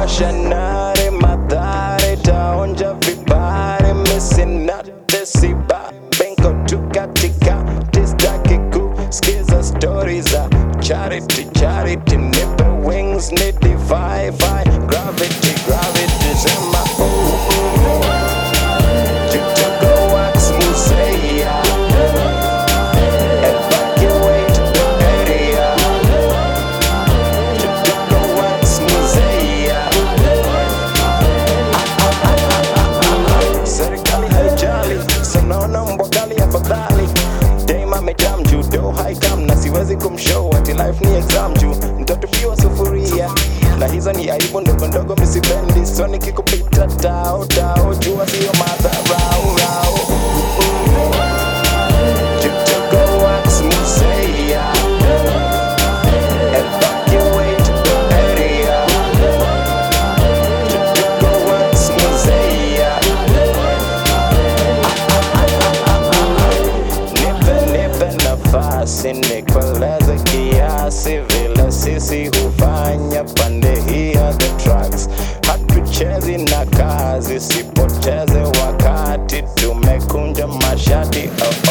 washanare madhare taonja vibare misinate siba benko tu katika tistaki kuskiza stori za charity charity nipe wings ni defy gravity gravity sema oh, oh. Jutoko wax musea Evacuate the area Jutoko wax musea Serikali haijali Sanaona mbwagali afadhali Daima amejam judo haikam na siwezi kumshow ati life ni exam juu mtatupiwa sufuria na hizo ni aibu ndogo ndogo misipendi so nikikupita tao tao jua sio madharau rau Jutoko wax musea Evacuate the area Jutoko wax musea Nipe nipe nafasi nikueleze kiasi vile sisi hufanya pande hii ya the tracks. Hatuchezi na kazi, sipoteze wakati, tumekunja mashati oh,